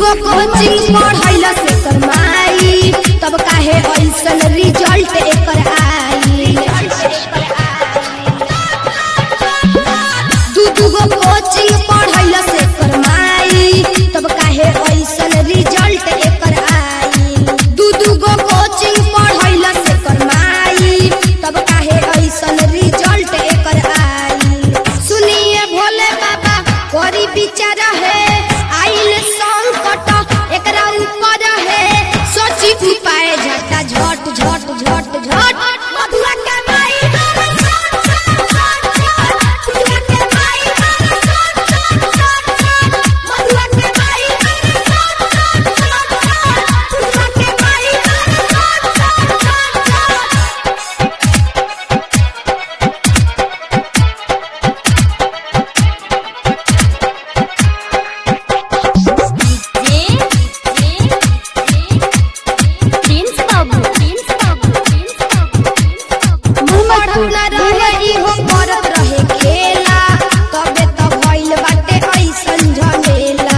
गो coaching पढ़ैला से करमाई तब काहे ऐसन रिजल्ट एकर आई दू दू गो कोचिंग पढ़ैला से करमाई तब काहे ऐसन रिजल्ट एकर आई दू दू गो कोचिंग पढ़ैला से करमाई तब काहे ऐसन रिजल्ट एकर आई सुनिए भोले बाबा कोरी विचार है आइल संकट एकरा ऊपर है सोची उपाय झटा झट झट झट झट मधुआ के माई मधुआ के माई मधुआ के माई मधुआ के माई पढ़ना रहे इहो करत रहे खेला तबे त भइल बाटे ऐसन झमेला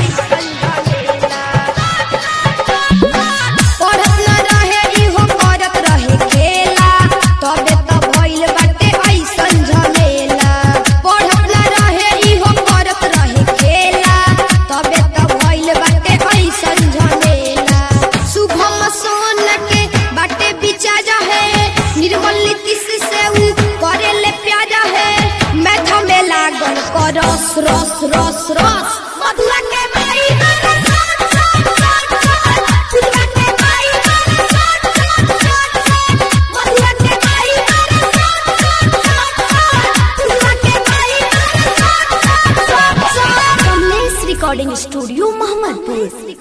पढ़त न रहे इहो करत रहे खेला तबे त भइल बाटे ऐसन झमेला पढ़त न रहे इहो करत रहे खेला तबे त भइल बाटे ऐसन झमेला शुभम सोन के बाटे बिचार है निर्मल नीतीश से ऊ करेले प्यार है मैथ में लागल करस रस रस रस मधुआ